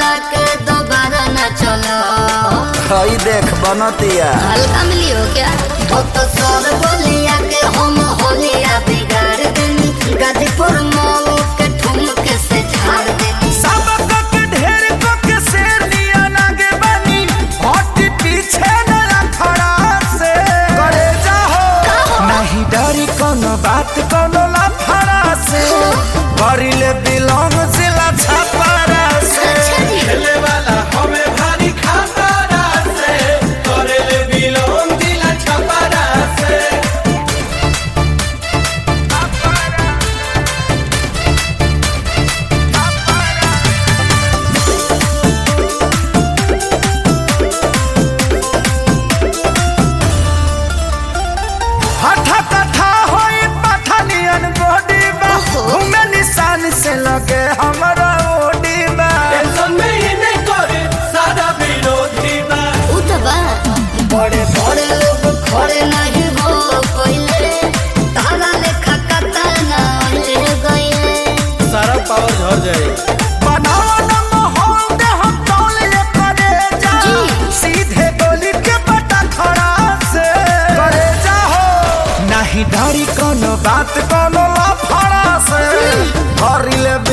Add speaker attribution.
Speaker 1: चला के दोबारा न चलो
Speaker 2: हई देख बनतिया
Speaker 1: हल्का मिली हो क्या तो तो सर बोलिया के हम होलिया बिगाड़ देनी गाजीपुर मॉल के ठुमके से झाड़ देनी
Speaker 2: सबक के ढेर को के शेर लिया लागे बनी हट पीछे न रखड़ा से करे जाहो नहीं डरी कोनो बात कोनो लफड़ा से करिले बिलोंग जिला छपरा से
Speaker 1: अच्छा जी
Speaker 3: खेले वाला हमें भारी खतरा से करेले बिलोन दिला छपरा से
Speaker 2: हठा कथा होई पठानियन बॉडी बा
Speaker 1: ओहो।
Speaker 2: घूमे निशान से लगे हमरा ओडी बा
Speaker 3: टेंशन में ही नहीं करे सारा विरोधी बा
Speaker 1: उतबा बड़े बड़े लोग खड़े नहीं हो कोइले तारा लेखा कतना ले गइले
Speaker 3: सारा पावर झड़ जाए
Speaker 2: बनावा न माहौल दे हम तौल ले करे जा
Speaker 1: जी।
Speaker 2: सीधे गोली के बटा खड़ा से करे जा हो नहीं डरी कोनो बात कोनो लफड़ा से हरिले